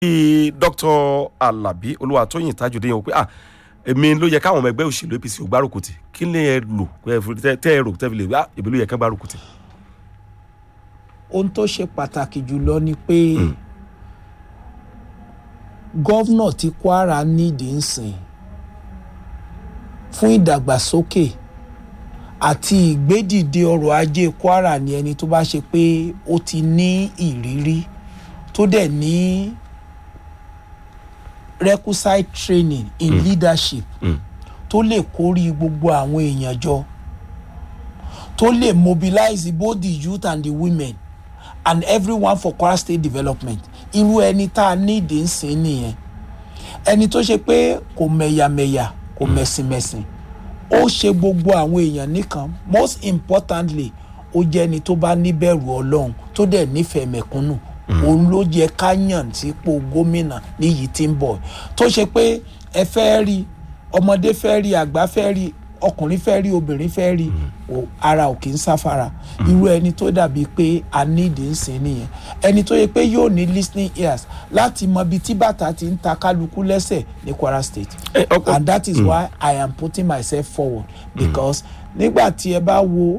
bíi dr alabi olúwatóyìn tajudeen o pé ah èmi ló yẹ káwọn ọmọ ẹgbẹ́ òṣèlú apc ò gbárùkù tì kí lè ẹ lò tẹ́ ẹ rò tẹ́ fi lè ah èmi ló yẹ ká gbárùkù tì. ohun tó ṣe pàtàkì jùlọ ni pé gọ́vnà tí kwara nídìí ń sìn fún ìdàgbàsókè àti ìgbédìde ọrọ̀ ajé kwara ni ẹni tó bá ṣe pé ó ti ní ìrírí tó dẹ̀ ní requisite training in mm. leadership Mm. tó lè kórí gbogbo àwọn èèyàn jọ tó lè mobilize both the youth and the women and everyone for kwara state development irú ẹni tá a ní ìdí ń sìn nìyẹn ẹni tó ṣe pé kò mẹ̀yàmẹ̀yà kò mẹ̀sìnmẹ̀sìn ó ṣe gbogbo àwọn èèyàn nìkan most importantly ó jẹ́ ẹni tó bá níbẹ̀rù ọlọ́run tó dẹ̀ nífẹ̀ẹ́ mẹ̀kúnnù òun ló yẹ ká yàn sípò gómìnà níyì tí ń bọ̀ tó ṣe pé ẹ fẹ́ rí ọmọdé fẹ́ rí àgbà fẹ́ rí ọkùnrin fẹ́ rí obìnrin fẹ́ rí o- ara ò kì í sáfara irú ẹni tó dàbí pé a nídìí ń sìn nìyẹn ẹni tó yẹ pé yóò ní listening ears láti mọ ibi tí bàtà ti ń ta kálukú lẹ́sẹ̀ ní kwara state ẹ ọkọ and that is why i am putting myself forward because nígbà tí ẹ bá wo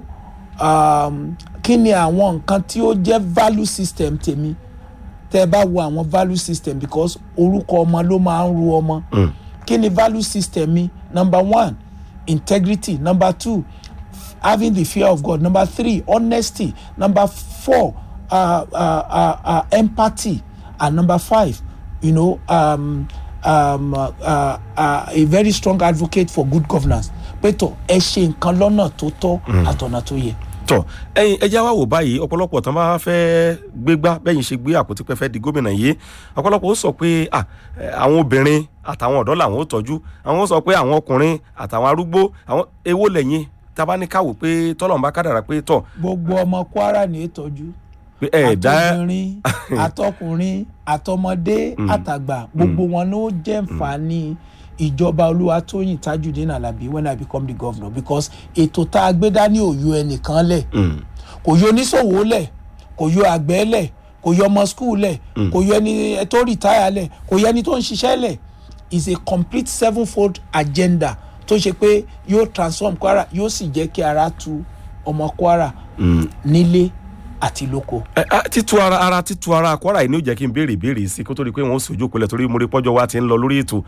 um, kí ni àwọn nǹkan tí ó jẹ́ value system tèmi tẹ́ ẹ bá wo àwọn value system because orúkọ ọmọ ló máa ń ru ọmọ kí ni value system mi number one integrity number two having the fear of god number three honesty number four uh, uh, uh, uh, empathy and number five you know um, um, uh, uh, uh, a very strong advocate for good governance pé tó ẹ ṣe nǹkan lọ́nà tó tọ́ àtọ̀nà tó yẹ. tọ ẹyin ẹjẹ wa wò báyìí ọ̀pọ̀lọpọ̀ tán bá fẹ́ gbégbá bẹ́yìn ṣe gbé àpótí pẹ́ fẹ́ di gómìnà yìí ọ̀pọ̀lọpọ̀ ó sọ pé ah, eh, àwọn obìnrin àtàwọn ọ̀dọ́ làwọn ó tọ́jú àwọn ó sọ pé àwọn ọkùnrin àtàwọn arúgbó àwọn èwo lẹ́yìn tabaníkàwò pé tọ́lọ́mùbá kádàrà pé tọ̀ gbogbo ọmọ kwara ní ìtọ́jú pé ẹ̀ dá àtọkùnrin àtọkùnrin àtọmọdé àtàgbà gbogbo wọn ló jẹ́ nfààní ìjọba olúwatóyìn tajudeen alabi when i become the governor because ètò tá a gbé dání ò yọ ẹnìkan lẹ̀ Mm, kò yọ oníṣòwò lẹ̀ kò yọ àgbẹ̀ lẹ̀ kò yọ ọmọ skul lẹ̀ kò yọ ẹni tó rìtáyà lẹ̀ kò yọ ẹni tó ń ṣiṣẹ́ lẹ̀ is a complete sevenfold agenda tó ṣe pé yóò transform kwara yóò sì jẹ́ kí ara tu ọmọ kwara mm. nílé àti lóko. Ẹ, a, títu ara ara títu ara kwara yìí ni ó jẹ́ kí n béèrè ìbéèrè sí kó tó di pé wọ́n sojú kulẹ̀ torí mo rí pọ́jọ́ wa ti ń lọ lórí ètò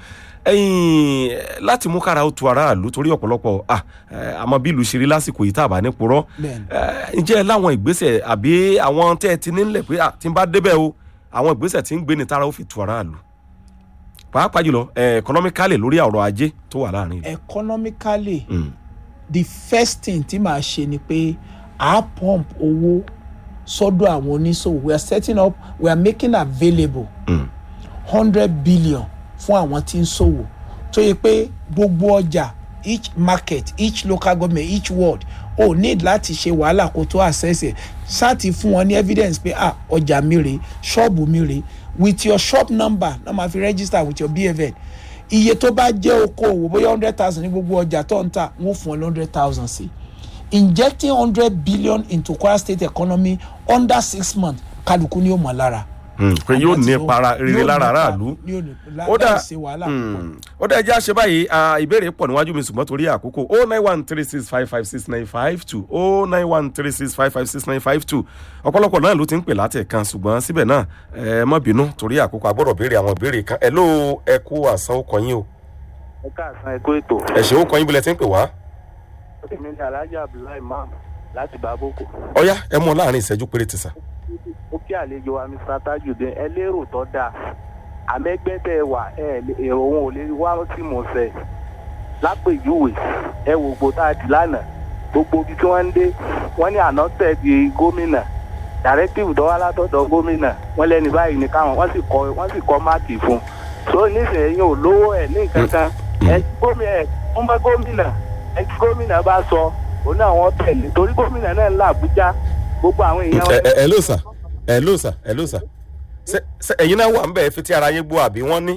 ẹ̀yìn láti mú kára ó tu aráàlú torí ọ̀pọ̀lọpọ̀ ah, eh, àmọ́ bí ìlú ṣe rí lásìkò yìí tá a bá ní purọ́ Bẹ́ẹ̀ni. Eh, ǹjẹ́ ẹ láwọn ìgbésẹ̀ àbí àwọn tẹ́ ẹ ti nílẹ̀ pé ah, tí n bá débẹ̀ o àwọn ìgbésẹ̀ tí ń gbé ni tára ó fi tu aráàlú pàápàá jùlọ eh, economically lórí ọ̀rọ̀ ajé tó wà láàrin ìlú. economically Mm, the first thing tí màá ṣe ni pé à á pump owó sọ́dọ̀ àwọn oníṣòwò we are setting up we are making available mm, hundred billion fún àwọn tí ń ṣòwò tó yẹ pé gbogbo ọjà each market each local government each ward o need láti ṣe wàhálà kó tó access ẹ̀ ṣáàtì fún wọn ní evidence pé ah ọjà mi rèé ṣọ́ọ̀bù mi rèé with your shop number náà máa fi register with your bfn iye tó bá jẹ́ okòwò bóyá hundred thousand ní gbogbo ọjà tó ń tà wọ́n fún ọ ní hundred thousand sí injecting hundred billion into kwara state economy under six months kálukú ni ó mọ̀ lára mm, pé yóò ní para rere yóò lára nípa- aráàlú. yóò ní lá- ó dà láì ṣe wàhálà púpọ̀. Mm. ó dà ẹjẹ́ àṣẹ báyìí ah, ìbéèrè pọ̀ níwájú mi ṣùgbọ́n torí àkókò o nine one three six five five six nine five two o nine one three six five five six nine five two ọ̀pọ̀lọpọ̀ náà ló ti ń pè látẹ̀ kan ṣùgbọ́n síbẹ̀ náà ẹ má bínú torí àkókò agbọ́dọ̀ béèrè àwọn ìbéèrè kan ẹ ló ẹ kú àṣà ó kọyín o ẹ káàsán ẹ kó ètò ẹ ṣe ó kọyín bílẹ̀ tí ń pè wá èmi ní alhaji abdullahi imam láti bàbókò ọ̀yá ẹ mú ọ láàrin ìṣẹ́jú péréte sà. ó kí àlejò wa mr tajudeen ẹ lérò tó dáa àmẹgbẹ tẹ ẹ wà ẹ lè- èrò òun ò lè wá sí mọ̀ọ́sẹ̀ lápèjúwe ẹ wò gbó tá a dì lánàá gbogbo ibi tí wọ́n ń dé wọ́n ní àná tẹ̀ di gómìnà directive dọ́wọ́ látọ̀dọ̀ gómìnà wọ́n lẹ́ni báyìí ní káwọn wọ́n sì kọ́ wọ́n sì kọ́ máàkì fún un so nísìnyí ò lówó ẹ̀ ní nǹkan kan ẹ gómìnà ẹ wọ́n bá gómìnà ẹ tí gómìnà bá sọ òun náà wọ́n tẹ̀lé torí gómìnà náà ń lọ àbújá gbogbo àwọn èèyàn ẹ ẹ- ẹ ló sà ẹ ló sà ẹ ló sà Ṣé- ṣé ẹ̀yin náà wà ń bẹ̀ ẹ fi tí ara yín gbọ́ àbí wọ́n ní.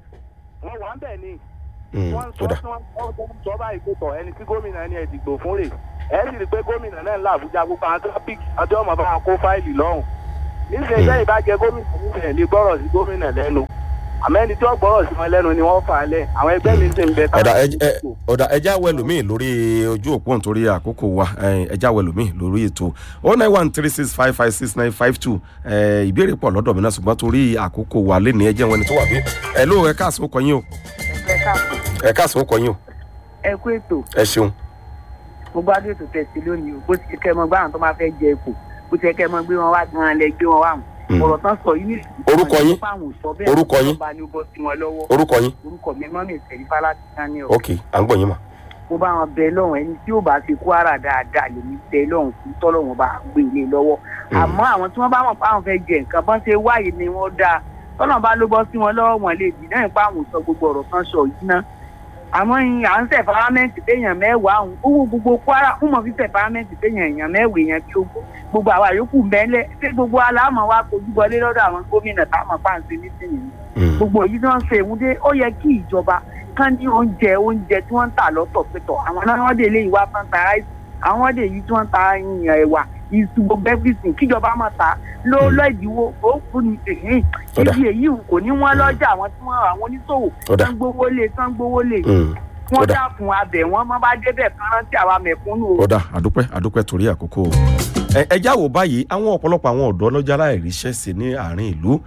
wọ́n wà ń bẹ̀ ni Mm, wọ́n sọ ó dà. wọ́n sọ sọ báyìí pé tọ̀ ẹni tí gómìnà ni ẹ dìgbò fún rè ẹ sì rí i pé gómìnà náà ń lọ àbújá gbogbo àwọn traffic àti ọmọ bá wọn kó fáìlì lọ́hùn nísìnyí sẹ́yìn bá jẹ gómìnà nísìnyí lè gbọ́rọ̀ sí gómìnà lẹ́nu àmọ́ ẹni tí wọ́n gbọ́rọ̀ sí wọn lẹ́nu ni wọ́n fà á lẹ̀ àwọn ẹgbẹ́ mi sì ń bẹ ọ̀dà ẹ- ẹ- ọ̀dà ẹja wẹlòmíì lórí ojú òpó nítorí àkókò wa ẹ, ẹja wẹlòmíì lórí ètò o nine one three six five five six nine five two ìbéèrè pọ̀ lọ́dọ̀ mi náà ṣùgbọ́n torí àkókò wa lé ní ẹjẹ́ wọn ni tó wà bí ẹ ló ẹ káàsán ó kọ yín o ẹ káàbọ̀ ẹ káàsán ó kọ yín o ẹ kú ètò ẹ ṣeun mo gbádùn ètò tẹ̀sí lónìí o bó ti kẹ́ mọ gbáhàn tó máa fẹ́ jẹ ipò bó ti kẹ́ mọ gbé wọn wá gan-an lẹ gbé wọn wá wọn Mm. ọ̀rọ̀ tán sọ yìí nìyí. Orúkọ yín? Orúkọ yín? ọba ni ó bọ́ sí wọn lọ́wọ́ orúkọ yín orúkọ mi mọ́ mi ìtẹ̀rí fáláṣí daniel ok à ń gbọ́ yín mà mo bá wọn bẹ lọ́hùn ẹni tí ò bá fi kwara dáadáa lèmi bẹ lọ́hùn fún tọ́lọ́hùn bá gbé ilé lọ́wọ́ àmọ́ àwọn tí wọ́n bá mọ̀ pé àwọn fẹ́ jẹ nǹkan bọ́n ṣe wáyé ni wọ́n dáa tọ́lọ́hùn bá ló bọ́ sí wọn lọ́wọ́ wọn lè dì náà nípa àwọn sọ gbogbo ọ̀rọ̀ kan sọ yìí ná àmọ́ yín à ń sẹ̀ fárámẹ́ǹtì téèyàn mẹ́wàá ọ̀hún owó gbogbo kwara ń mọ̀ fífẹ̀ fárámẹ́ǹtì téèyàn èèyàn mẹ́wàá èèyàn bí ogún gbogbo àwa yòókù mẹ́lẹ̀ ṣé gbogbo aláàmọ̀ wa kojú wọlé lọ́dọ̀ àwọn gómìnà táwọn pàǹsẹ̀ nísìnyí Mm. gbogbo èyí tí wọ́n ń ṣe ìwúdé ó yẹ kí ìjọba kán ní oúnjẹ oúnjẹ tí wọ́n ń tà lọ́tọ̀ pẹ̀tọ̀ àwọn náà wọ́n dé ilé ìwà fún ta ráìsì àwọn wọ́n dé èyí tí wọ́n ń ta ìyàn ẹ̀wà ìṣù gbogbo everything kíjọba máa ta ló lọ ìdíwó ó fún ní èyí Ọ̀dà. ibi èyí kò ní wọ́n lọ́jà àwọn tí wọ́n àwọn oníṣòwò Ọ̀dà. tán gbówó lé tán gbówó lé Mm. wọ́n Ọ̀dà. dákun abẹ wọn má bá débẹ̀ kán rántí àwa mẹ̀kúnnù o. ọ̀dà àdúpẹ́ àdúpẹ́ torí àkókò ẹ ẹ já wò báyìí àwọn ọ̀pọ̀lọpọ̀ àwọn ọ̀dọ́ lọ́jà láìríṣẹ́ sí ní àárín ìlú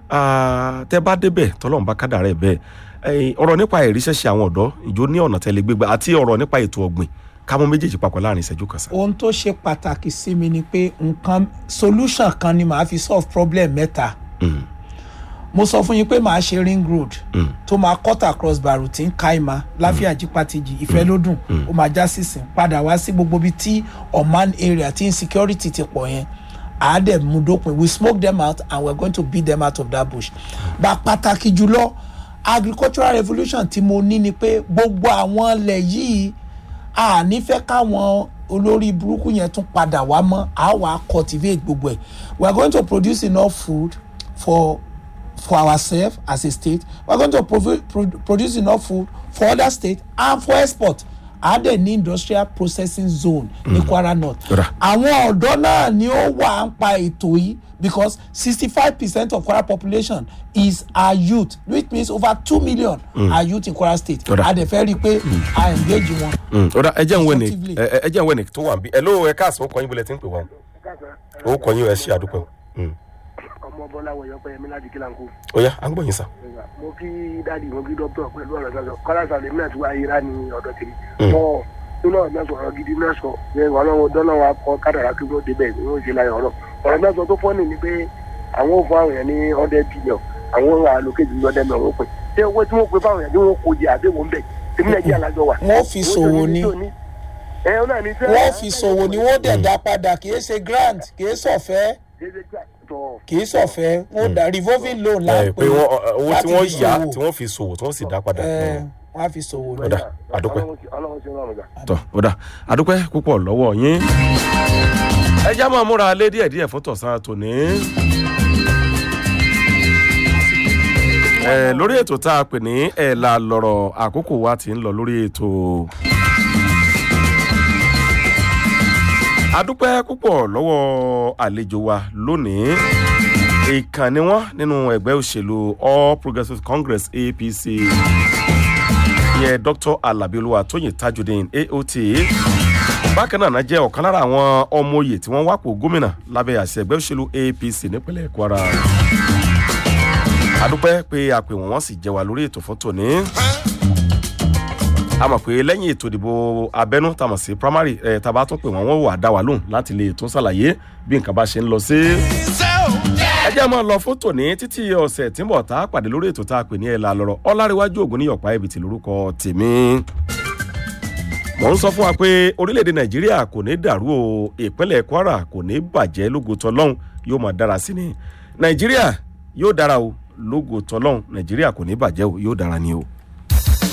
Ah, tẹ́ bá débẹ̀ tọ́lọ́run bá kádà rẹ̀ bẹ́ẹ̀ Eh, ọ̀rọ̀ nípa àìríṣẹ́ ṣe àwọn ọ̀dọ́ ìjó ní ọ̀nà tẹ́lẹ̀ gbégbá àti ọ̀rọ̀ nípa ètò ọ̀gbìn ká mú méjèèjì papọ̀ láàrin ìṣẹ́jú kan sá. ohun tó ṣe pàtàkì sí mi ni pé nǹkan solution kan ni màá fi solve problem mẹ́ta Mm, mo sọ fún yín pé màá ṣe ring road mm, tó máa cut across barutin kaima láfíà jípàtìjì ìfẹ́lódùn ó máa já sísìn padà wá sí gbogbo ibi tí oman area tí insecurity ti pọ̀ yẹn àádẹ́ mú dópin we smoke them out and we are going to beat them out of that bush bá pàtàkì jùlọ agricultural revolution tí mo ní ni pé gbogbo àwọn ilẹ̀ yìí a nífẹ̀ẹ́ káwọn olórí burúkú yẹn tún padà wá mọ́ a wà cultivate gbogbo ẹ̀ we are going to produce enough food for for ourselves as a state we are going to provi- pro produce enough food for other states and for export a dẹ̀ ní industrial processing zone ní kwara north Ọ̀dà. àwọn ọ̀dọ́ náà ni ó wà ń pa ètò yìí because sixty five percent of kwara population is our youth which means over two million are youth in kwara state Ọ̀dà. a dẹ̀ fẹ́ rí i pé a engage wọn. mm. ọ̀dà ẹ jẹ́ ń wẹ̀nì Constructively. ẹ jẹ́ ń wẹ̀nì tó wà ń bí ẹ ló ẹ káàsán ó kọ yín bọ́lẹ̀ tí ń pè wá o ó kọ yín ẹ ṣe àdúpẹ́ o. Mm. ọmọ bọlá wọ̀nyí ọpẹ yẹmí láti kílànkó ó yá à ń gbọ́ yín sá. mo kí dáàdi mo kí dókítà pẹ̀lú ọ̀rọ̀ sọ̀sọ̀ kọ́lá sàlẹ̀ mi àti wá ayéra ní ọ̀dọ̀ tèmi Mm. mọ́ nínú ọ̀rọ̀ náà sọ̀rọ̀ gidi náà sọ ẹ ọlọ́run dọ́lọ́run akọ kádàrá kí wọ́n débẹ̀ ni wọ́n ṣe láyọ̀ ọ̀rọ̀ ọ̀rọ̀ náà sọ tó fọ́ọ̀nì ni pé àwọn ò fún àwọn èèyàn ní ọ̀dẹ bílíọ̀ àwọn àlòkèjì ní ọ̀dẹ mẹ́wọ̀n pẹ̀ ṣé owó tí wọ́n pe fáwọn èèyàn tí wọ́n kó jẹ àbẹ̀wò ńbẹ̀ tèmi nàìjíríà lájọ wà. Wọ́n fi ṣòwò ni. ẹ ọ náà ní sẹ́ wọ́n fi ṣòwò ni wọ́n dẹ̀ dá padà kì í ṣe grant kì í ṣọ̀fẹ́ kì í ṣọ̀fẹ́ wọ́n dá revolving loan ẹ lápẹ́ pé wọ́n ọ- owó tí láti wọ́n fi yá ṣòwò. tí wọ́n fi ṣòwò tí wọ́n sì dá padà. ẹ Mm. wọ́n á fi ṣòwò ni. Ọ̀dà. àdúpẹ́. ọlọ́run ṣe rọrùn gbà. tọ ó dà àdúpẹ́ púpọ̀ lọ́wọ́ yín. ẹ já máa múra lé díẹ̀ díẹ̀ fún tọ̀sán tòní. ẹ lórí ètò tá a pè ní ẹ̀ la lọ̀rọ̀ àkókò wa ti ń lọ lórí ètò. àdúpẹ́ púpọ̀ lọ́wọ́ àlejò wa lónìí ìkànnì wọn nínú ẹgbẹ́ òṣèlú all progressives congress apc ìyẹn dr alabi olúwatóyìn tajudeen aot bákan náà náà jẹ́ ọ̀kan lára àwọn ọmọ oyè tí wọ́n wápò gómìnà lábẹ́ àṣẹ ẹgbẹ́ òṣèlú apc nípínlẹ̀ kwara adúpẹ́ pé a pè wọ́n wọ́n sì jẹ́ wa lórí ètò fún tòní a mọ̀ pé lẹ́yìn ètò ìdìbò abẹ́nú tá a mọ̀ sí primary ẹ̀ tá a bá tún pè wọ́n wọ́n wà dá wa lóhùn láti lè tún ṣàlàyé bí nǹkan bá ṣe ń lọ sí. ẹ jẹ́ máa lọ fún tòní títí ọ̀sẹ̀ tí ń bọ̀ tá a pàdé lórí ètò tá a pè ní ẹ̀la lọ́rọ̀ ọ̀làríwájú ògùn ní ọ̀pá ẹ̀bìtì lórúkọ tèmi mò ń sọ fún wa pé orílẹ̀-èdè nàìjíríà kò ní dàrú o ìpínlẹ̀ kwara kò ní bàjẹ́ lógo tọlọ́hún yóò máa dára sí ni nàìjíríà yóò dára o lógo tọlọ́hún nàìjíríà kò ní bàjẹ́ o yóò dára ni o.